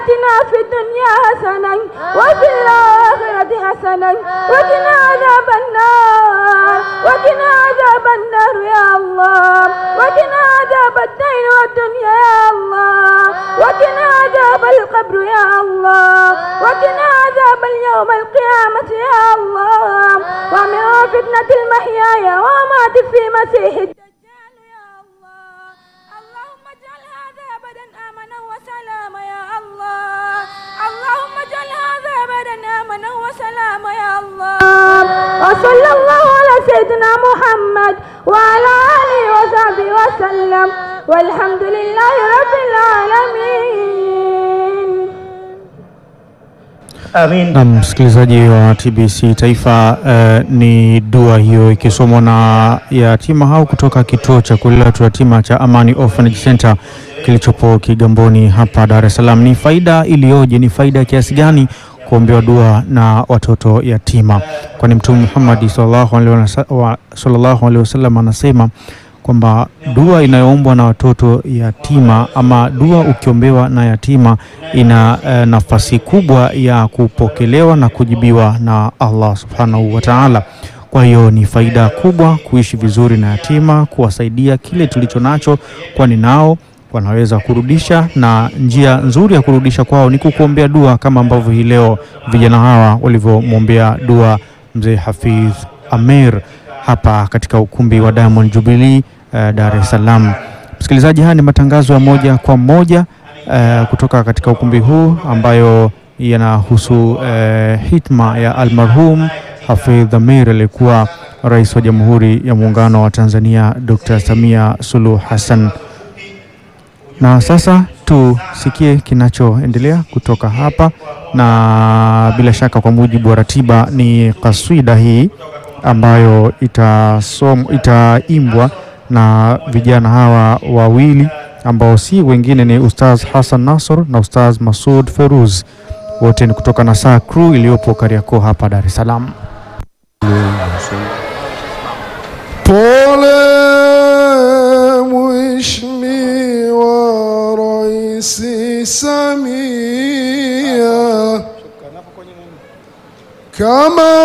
آتنا في الدنيا حسنة وفي الآخرة حسنة وقنا عذاب النار وقنا عذاب النار يا الله وقنا عذاب الدين والدنيا يا الله وقنا عذاب القبر يا الله وقنا عذاب اليوم القيامة يا الله ومن فتنة المحيا ومات في مسيح الدجال يا الله اللهم اجعل هذا أبدا آمنا وسلاما يا الله اللهم اجعل هذا أبدا آمنا وسلاما يا الله وصلى الله على سيدنا محمد وعلى آله وصحبه وسلم والحمد لله رب العالمين Amin. Na msikilizaji wa TBC Taifa eh, ni dua hiyo ikisomwa na yatima hao kutoka kituo cha kulea watu yatima cha Amani Orphanage Center kilichopo Kigamboni hapa Dar es Salaam. Ni faida iliyoje? Ni faida kiasi gani kuombewa dua na watoto yatima? Kwani Mtume Muhammad sallallahu alaihi wasa- wa- sallallahu alaihi wasallam anasema kwamba dua inayoombwa na watoto yatima ama dua ukiombewa na yatima ina eh, nafasi kubwa ya kupokelewa na kujibiwa na Allah subhanahu wa ta'ala. Kwa hiyo ni faida kubwa kuishi vizuri na yatima, kuwasaidia kile tulicho nacho, kwani nao wanaweza kurudisha, na njia nzuri ya kurudisha kwao ni kukuombea dua, kama ambavyo hii leo vijana hawa walivyomwombea dua mzee Hafidh Amir hapa katika ukumbi wa Diamond Jubilee eh, Dar es Salaam. Msikilizaji, haya ni matangazo ya moja kwa moja eh, kutoka katika ukumbi huu ambayo yanahusu eh, hitma ya almarhum Hafidh Amir aliyekuwa rais wa Jamhuri ya Muungano wa Tanzania Dr. Samia Suluhu Hassan. Na sasa tusikie kinachoendelea kutoka hapa, na bila shaka kwa mujibu wa ratiba ni kaswida hii ambayo itasom, itaimbwa na vijana hawa wawili ambao si wengine ni Ustaz Hassan Nasor na Ustaz Masud Feruz, wote ni kutoka Nasaa Crew iliyopo Kariakoo hapa Dar es Salaam. Pole Mheshimiwa Rais Samia kama